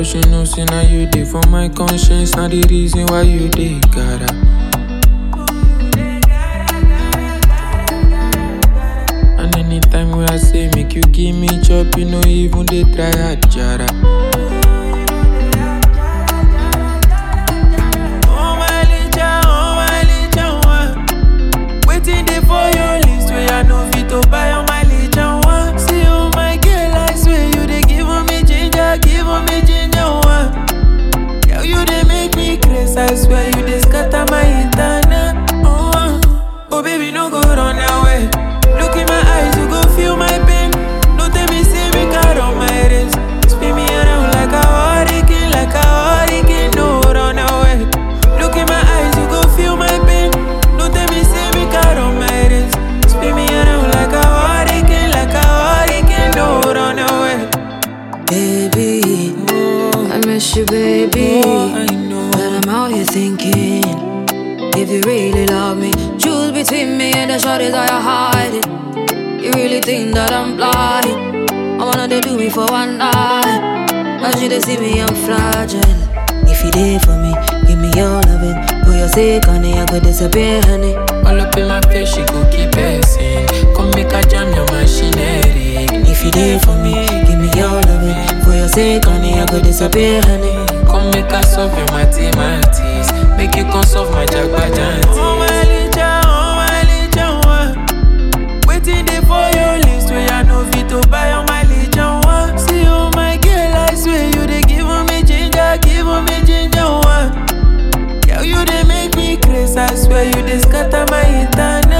Cause you know, say now you dey for my conscience. Now the reason why you dey gotta. And anytime when I say make you give me chop, you know even they try a jara. Oh my lija, oh my lija, one. Waiting there for your list where I know fit to buy on my lija, one. See oh my girl, I swear you they give me ginger, give me ginger, one. Girl, you they make me crazy, I swear you they scatter my internet. Oh, uh. oh baby, no go run away. Look in my eyes, you go feel my pain. No tell me, say me car on my wrist. Spin me around like a hurricane, like a hurricane. No run away. Look in my eyes, you go feel my pain. No tell me, say me car on my wrist. Spin me around like a hurricane, like a hurricane. No run away. Baby, Oh, I miss you, baby. oh, I know. But I'm out here thinking, if you really love me, choose between me and the shorties that you're hiding. You really think that I'm blind? I wanna they do me for one night. As you they see me, I'm fragile. If you there for me, give me your loving. For your sake, honey, I could disappear, honey. All up in my face, she go keep passing. Come make a jam your machinery. If you there for me, give me your loving. For your sake, honey, I could disappear, honey. Come make a solve your mathematics. Make you come solve my jagbajanti. Oh my lija, oh my lija, one. Waiting there for your list where I know fit to buy on my lija, one. See oh my girl, I swear you they give me ginger, give me ginger, one. Girl, you they make me crazy. I swear you they scatter my internet.